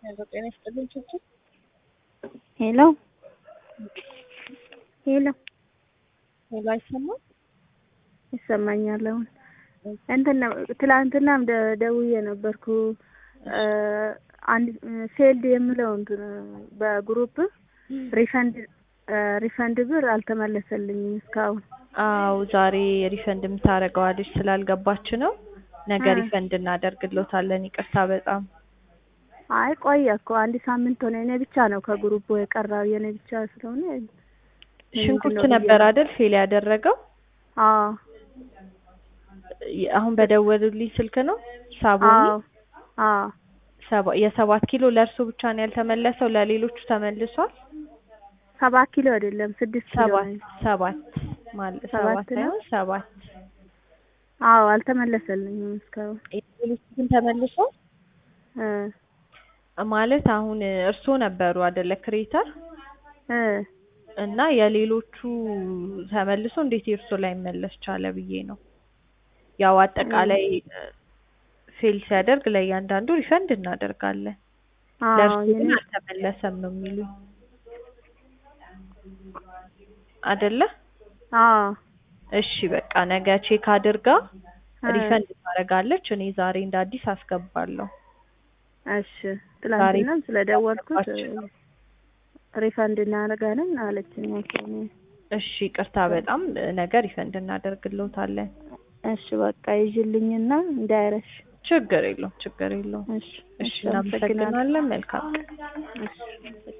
ሄሎ ጤና ይስጥልኝ ቹቹ። ሄሎ ሄሎ ሄሎ አይሰማም? ይሰማኛል አሁን። እንትን ነው ትላንትናም ደ- ደውዬ ነበርኩ አንድ ፌልድ የምለው እንትን በግሩፕ ሪፈንድ ሪፈንድ ብር አልተመለሰልኝም እስካሁን። አው ዛሬ ሪፈንድ የምታደርገዋ ልጅ ስላልገባች ነው። ነገ አ። ሪፈንድ እናደርግሎታለን። ይቅርታ በጣም አይ ቆየ እኮ አንድ ሳምንት ሆነ። እኔ ብቻ ነው ከግሩፑ የቀራው የኔ ብቻ ስለሆነ ሽንኩርት ምንድነው ነበር ብዬ- አይደል ፌል ያደረገው? አዎ አሁን በደወሉልኝ ስልክ ነው ሳቦኒ አዎ አዎ ሰባ የሰባት ኪሎ ለእርሱ ብቻ ነው ያልተመለሰው፣ ለሌሎቹ ተመልሷል። ሰባት ኪሎ አይደለም ስድስት ኪሎ ሰባት ነው። ሰባት ማለት ሰባት ሰባት ነው? ሳይሆን ሰባት አዎ አልተመለሰልኝም እስካሁን የሌሎቹ ግን ተመልሷል። እ ማለት አሁን እርስዎ ነበሩ አይደለ ክሬተር እ እና የሌሎቹ ተመልሶ እንዴት የእርሶ ላይ መለስ ቻለ ብዬ ነው። ያው አጠቃላይ ፌል ሲያደርግ ለእያንዳንዱ ሪፈንድ እናደርጋለን። አዎ ለእርሱ ግን የኔ አልተመለሰም ነው የሚሉኝ አይደለ? አዎ እሺ በቃ ነገ ቼክ አድርጋ እ ሪፈንድ ታደርጋለች። እኔ ዛሬ እንደ አዲስ አስገባለሁ። እሺ ትላንትናም ስለደወልኩት ያስገባችው። ሪፈንድ እናደርጋለን አለችኝ። ኦኬ እሺ ይቅርታ በጣም ነገ ሪፈንድ እናደርግልዎታለን። እሺ በቃ ይዤልኝና እንዳይረሽ። ችግር የለውም ችግር የለውም። እሺ እሺ እናመሰግናለን። መልካም ቀን። እሺ